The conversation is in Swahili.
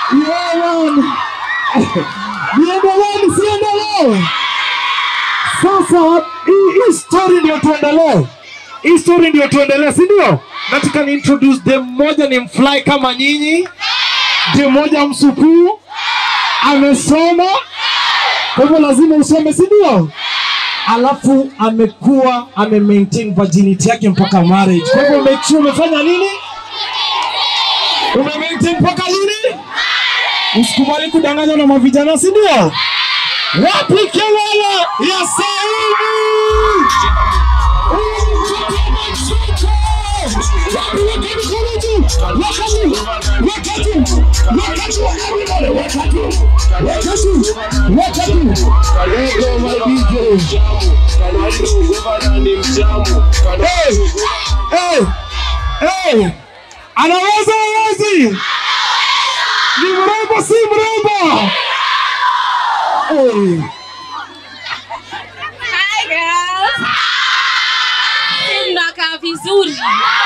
Yeah, man. Niendelee nisiendelee? Sasa hii hii story ndio tuendelee, hii story ndio tuendelee, si ndio? Nataka ni introduce dem mmoja ni mfly kama nyinyi, dem mmoja msukuu amesoma, kwa hivyo lazima usome, si ndio? Alafu amekuwa ame maintain virginity yake mpaka marriage. Kwa hivyo make sure umefanya nini? Ume maintain mpaka lini? Usikubali kudanganywa na mavijana, si ndio? Wapi kelele ya Saumu? Hey, hey, anaweza hawezi? Ni mrembo si mrembo? Hey. Hi girls. Mnakaa vizuri.